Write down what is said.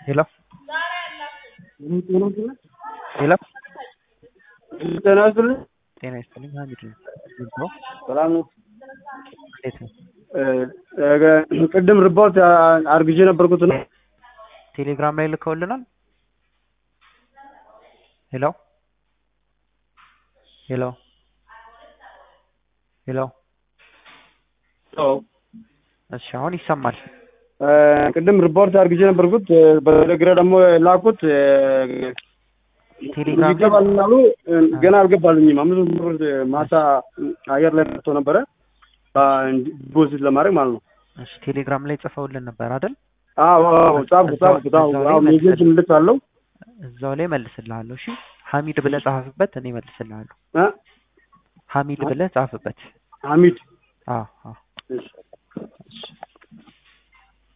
ሄሎ ሄሎ ጤና ይስጥልኝ። ጤና ይስጥልኝ ሀሚድ ነኝ። እንዴት ነው? ሰላም ነው። እንዴት ነው? እ- ቅድም ሪፖርት አ- አርግዤ ነበርኩት ነው። ቴሌግራም ላይ ልከውልናል። ሄሎ ሄሎ ሄሎ እሺ አሁን ይሰማል። እ፣ ቅድም ሪፖርት አርግዤ ነበርኩት እ፣ በቴሌግራም ደግሞ ላኩት እ፣ ቴሌግራም ላይ ይገባል አሉ። እ፣ ገና አልገባልኝም። አምስት መቶ ብር ማታ አየር ላይ መጥቶ ነበረ ዲፖዚት ለማድረግ ማለት ነው። እሺ ቴሌግራም ላይ ጽፈውልን ነበር አይደል? አዎ አዎ፣ ጻፍኩ ጻፍኩ ጻፍኩ። እዛው ላይ አዎ ሜሴጅ መልሰን- ምልክት አለው እዛው ላይ መልስልሃለሁ። እሺ ሐሚድ ብለህ ጻፍበት፣ እኔ መልስልሃለሁ። እ፣ ሐሚድ ብለህ ጻፍበት። ሐሚድ አዎ አዎ እሺ